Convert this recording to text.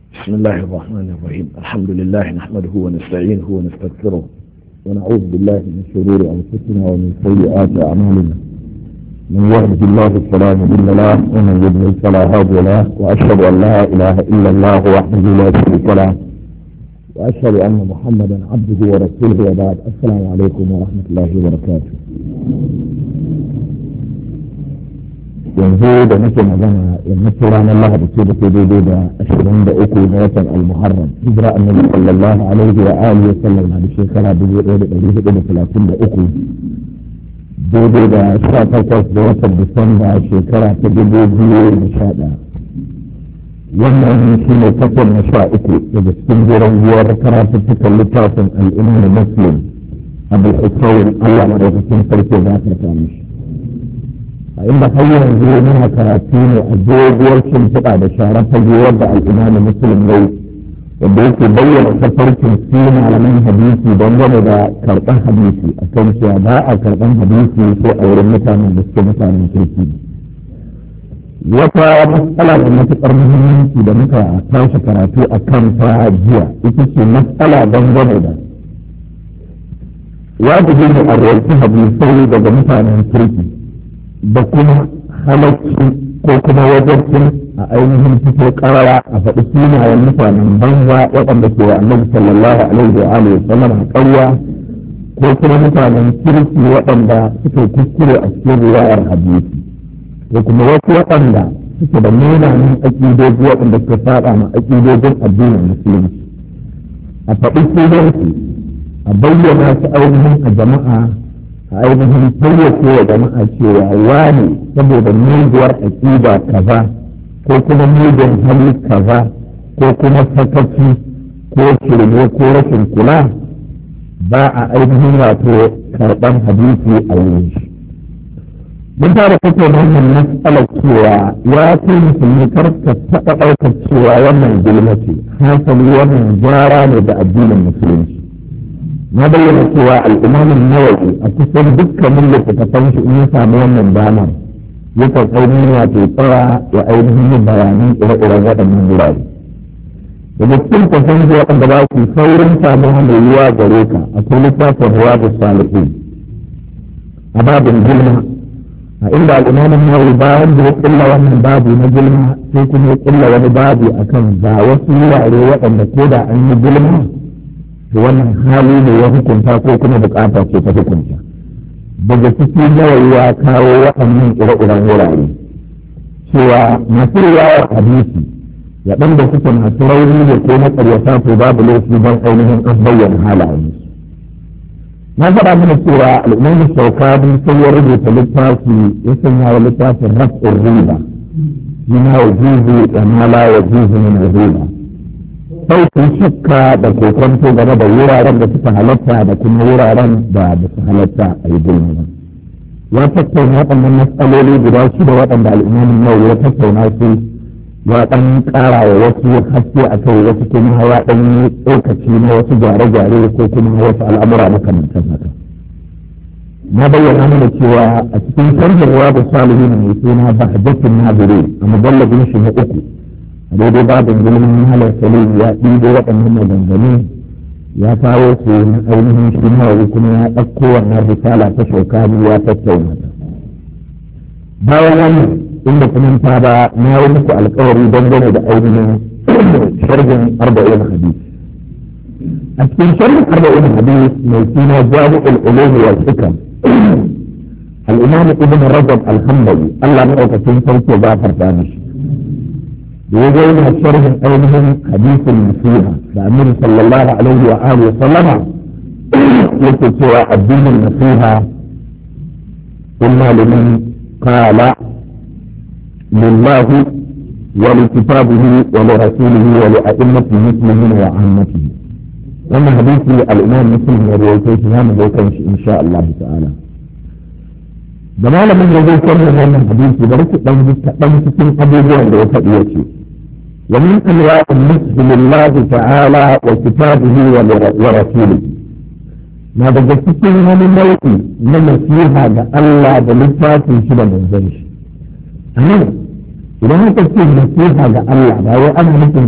بسم الله الرحمن الرحيم الحمد لله نحمده ونستعينه ونستغفره ونعوذ بالله من شرور أنفسنا ومن سيئات أعمالنا من يهده الله فلا مضل له ومن يضلل فلا هادي له وأشهد أن لا إله إلا الله وحده لا شريك له وأشهد أن محمدا عبده ورسوله وبعد السلام عليكم ورحمة الله وبركاته yanzu da nake magana yammacin ranar lahadi ce da ke daidai da ashirin da uku na watan almuharram hijira annabi sallallahu alaihi wa alihi wa sallam na da shekara dubu ɗaya da ɗari hudu da talatin da uku daidai da sha takwas da watan disamba shekara ta dubu biyu da sha ɗaya wannan shi ne takwas na sha uku daga cikin jiran biyar karatuttukan littafin al'imam muslim abu hussein allah madaukakin sarki za ta samu shi a inda har yanzu muna karatu ne a doguwar shimfiɗa da sharar fage wadda al'imamu muslim yau wanda yake bayyana tafarkin su malaman hadisi dangane da karɓar hadisi a kan cewa ba a karɓar hadisi ko a wurin mutanen da suke mutanen kirki wata matsala da matuƙar muhimmanci da muka tashi karatu a kan ta jiya ita ce matsala dangane da wajibi ne a rawaita hadisai daga mutanen kirki da kuma halacci ko kuma wajen a ainihin fito karara a faɗi sunayen mutanen banza waɗanda ke annabi sallallahu alaihi wa alihi wa sallam ƙarya ko kuma mutanen kirki waɗanda suke kuskure a cikin riwayar hadisi ko kuma wasu waɗanda suke da munanan aƙidoji waɗanda suka saba ma aƙidojin addinin musulunci a faɗi sunansu a bayyana su ainihin a jama'a a ainihin fayyace wa jama'a cewa wani saboda muguwar aƙida kaza ko kuma mugun hali kaza ko kuma sakaci ko shirme ko rashin kula ba a ainihin wato karɓar hadisi a wurin shi mun fara tattauna wannan matsalar cewa ya ce musulmi kar ka taɓa ɗaukar cewa wannan gulma ce hasali wannan gyara ne da addinin musulunci na bayyana cewa al'imamin nawawi a kusan dukkanin littattafan shi in ya samu wannan damar yakan ainihin wato tsara ya ainihin yin bayanan ire-iren waɗannan wurare daga cikin kwasan zuwa waɗanda ba su saurin samun mai yiwa gare ka akwai littafin ruwa da salihin a babin gilma a inda al'imamin nawawi bayan da ya kulla wannan babu na gilma sai kuma ya kulla wani babu akan ga wasu wurare waɗanda ko da an yi gilma da wannan hali ne ya hukunta ko kuma bukata ce ta hukunta daga ciki nawayi ya kawo waɗannan ire-iren wurare cewa masu riwayar hadisi waɗanda suke masu rauni ne ko na ƙaryata to babu laifi don ainihin an bayyana halayen na faɗa mana cewa al'umma shaukani sai ya rubuta littafi ya sanya wa littafin raf'in riba yana wa juzu da mala wa juzu min riba ɗaukar shakka da kokonto game da wuraren da suka halatta da kuma wuraren da ba su halatta a yi gulma ba. Ya tattauna waɗannan matsaloli guda shida waɗanda al'imamin yau ya tattauna su ya ɗan ƙara wa wasu haske a kai wasu kuma ya ɗan yi tsokaci na wasu gyare-gyare ko kuma wasu al'amura makamantan haka. Na bayyana mana cewa a cikin sharhin wa da salihu mai suna bahjatin nazire a mujallabin shi na uku daidai babin gulmin mahalar salim ya ɗibo waɗannan maganganu ya kawo su na ainihin shi nawawi kuma ya ɗauko wannan risala ta shokani ya tattauna ta bayan wannan inda kuma ta ba na yi muku alkawari dangane da ainihin sharhin arba'in hadis a cikin sharhin arba'in hadis mai suna jami'ul ulum wal hikam al-imam ibn rajab al-hanbali Allah madaukakin sarki ya gafarta mishi يقول شرح أيضا حديث النصيحة فأمير صلى الله عليه وآله وسلم يقول سوى الدين النصيحة إما لمن قال لله ولكتابه ولرسوله ولأئمة المسلمين وعامته وما حديث الإمام مسلم وروايته هذا يكون إن شاء الله تعالى da malamin da zai kwanne wannan hadisi bari ku dan dan cikin abubuwan da ya faɗi yace wa min anwa'il muslimillah ta'ala wa kitabihi wa rasulihi na daga cikin wani nau'i na nasiha ga Allah da littafin shi da manzon shi anan idan aka ce nasiha ga Allah ba wai ana nufin